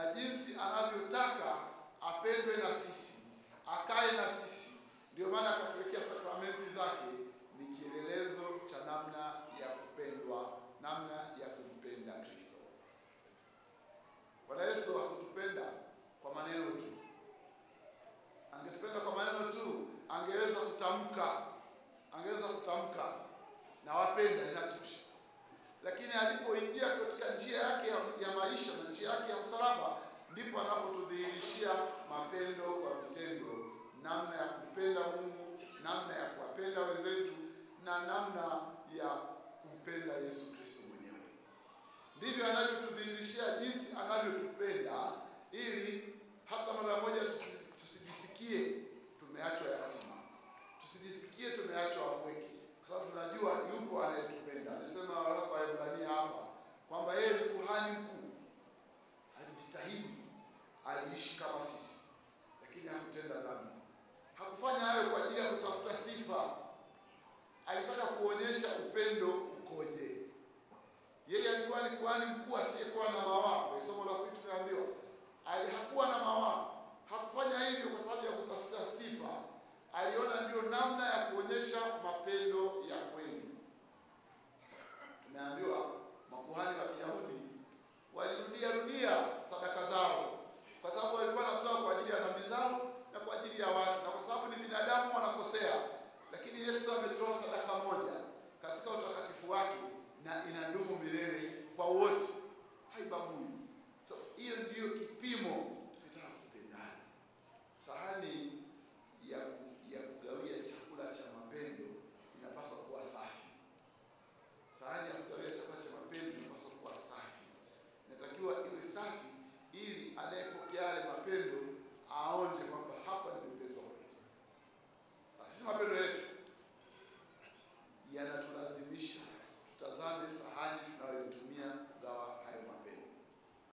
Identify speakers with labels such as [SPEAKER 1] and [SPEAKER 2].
[SPEAKER 1] na jinsi anavyotaka apendwe na sisi, akae na sisi. Ndio maana akatuwekea sakramenti zake, ni kielelezo cha namna ya kupendwa, namna ya kumpenda Kristo. Bwana Yesu hakutupenda kwa maneno tu. Angetupenda kwa maneno tu, angeweza kutamka, angeweza kutamka na wapenda, inatosha. Lakini alipoingia katika njia yake ya, ya maisha na njia yake ya msalaba, ndipo anapotudhihirishia mapendo kwa vitendo, namna ya kupenda Mungu, namna ya kuwapenda wenzetu na namna ya kumpenda Yesu Kristo mwenyewe. Ndivyo anavyotudhihirishia jinsi anavyotupenda, ili hata mara moja tusi- tusijisikie tumeachwa yatima, tusijisikie tumeachwa wapweke, kwa sababu tunajua yupo anayetupenda. Anasema waraka wa Waebrania hapa kwamba yeye ni kuhani mkuu, alijitahidi, aliishi kama sisi, lakini hakutenda dhambi. Hakufanya hayo kwa ajili ya kutafuta sifa, alitaka kuonyesha upendo ukoje. Yeye alikuwa ni kuhani mkuu asiyekuwa na mawaa. Kwa somo la pili tumeambiwa ali hakuwa na mawaa. Hakufanya hivyo kwa sababu ya kutafuta sifa, aliona ndio namna ya kuonyesha mapendo ya kweli. Tumeambiwa makuhani wa Kiyahudi walirudia rudia sadaka zao, kwa sababu walikuwa wanatoa kwa ajili ya dhambi zao na kwa ajili ya watu, na kwa sababu ni binadamu wanakosea. Lakini Yesu ametoa sadaka moja katika utakatifu wake na inadumu milele kwa wote, haibagui. Sasa hiyo ndiyo kipimo tukitaka kupendana. Sahani ya ya kugawia chakula cha mapendo inapaswa kuwa safi. Sahani ya kugawia chakula cha mapendo inapaswa kuwa safi, inatakiwa iwe safi, ili anayepokea yale mapendo aonje kwamba hapa nimependwa kweli. Na sisi mapendo yetu yanatulazimisha tutazame sahani tunayoitumia